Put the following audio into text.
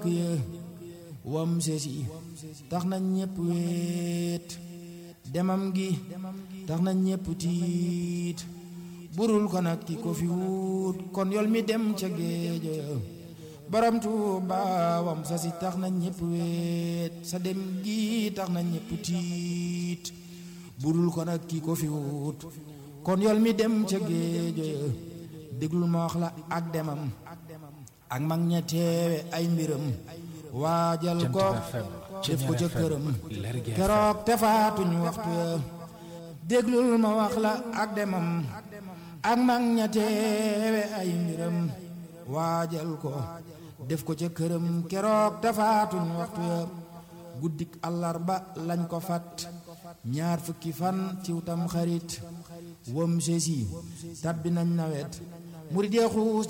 ya wam sesi tax na ñépp weet demam gi tax na ñépp tiit burul ko nag ki ko fi wut kon yol mi dem ca géejo ya borom Tuuba wam sa si tax na ñépp weet sa dem gi tax na ñépp tiit burul ko nag ki ko fi wut kon yol mi dem ca géejo ya déglul ma wax la ak demam ak mag ña teewe ay mbiram waajal ko def ko ca këram keroog te faatuñ waxtu ya déglul ma wax la ak demam ak mag ña teewe ay mbiram waajal ko def ko ca këram keroog te faatuñ waxtu ya guddik àllarba lañ ko fat ñaar fukki fan ciw tam xarit wam sesi tabbi nañ nawet murid ya xuus